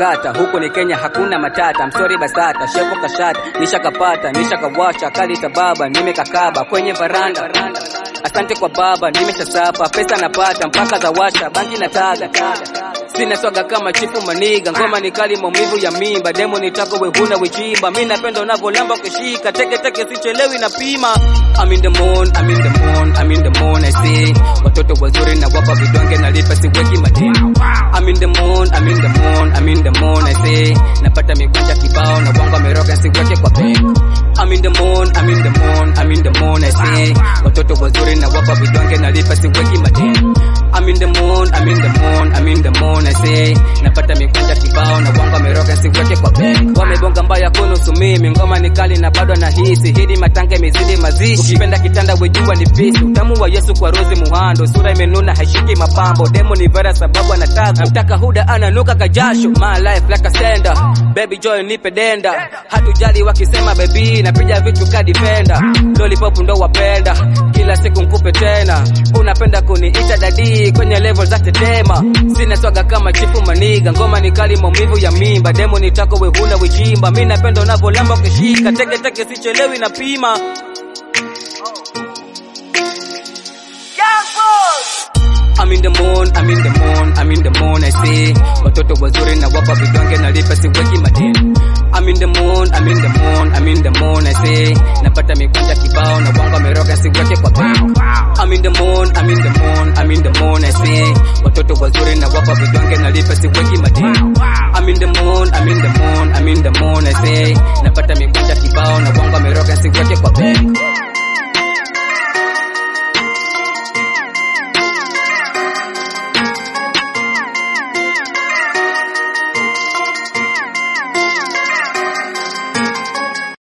sakata huku ni Kenya hakuna matata msori basata shepo kashata nishakapata nishakawasha kali sababa nimekakaba kwenye varanda asante kwa baba nimeshasapa pesa napata mpaka za washa bangi na taga sina swaga kama chifu maniga ngoma ni kali maumivu ya mimba demo nitako wehuna wechimba mi napenda unavolamba kushika teke teke sichelewi na pima I'm in the moon, I'm in the moon, I'm in the moon I see watoto wazuri na wapa vidonge nalipa siweki madini I'm in the moon, I'm in the moon, I'm in the moon I see napata mikwanja kibao na wangu ameroga siweke kwa benki I'm in the moon, I'm in the moon, I'm in the moon I see watoto wazuri na wapa vidonge nalipa siweki madini I'm in the moon, I'm in the moon, I'm in the moon I say napata mikwanja kibao na wangu ameroga siweke kwa benki wamebonga mbaya kunusu mimi ngoma ni kali na bado nahisi hili matanga imezidi mazishi ukipenda kitanda wejua ni fisi utamu wa Yesu kwa rozi muhando sura imenuna haishiki mapambo demo ni vera sababu anataka mtaka huda ananuka kajasho my life like a sender baby joy nipe denda hatujali wakisema baby napiga vitu kadipenda lollipop ndo wapenda kila siku nkupe tena unapenda kuniita dadi kwenye level za tetema sina swaga kama chifu maniga ngoma ni kali maumivu ya mimba demo nitako wehuna wechimba mi napenda unavolamba ukishika teke teke sichelewi na pima I'm in the moon, I'm in the moon, I'm in the moon I see watoto wazuri na wapa vidonge nalipa siweki madini I'm in the moon, I'm in the moon, I'm in the moon I see napata mikwanja kibao na wangu ameroga siweke kwa benki I'm in the moon, I'm in the moon, I'm in the moon I see watoto wazuri na wapa vidonge nalipa siweki madini I'm in the moon, I'm in the moon, I'm in the moon I see napata mikwanja kibao na wangu ameroga siweke kwa benki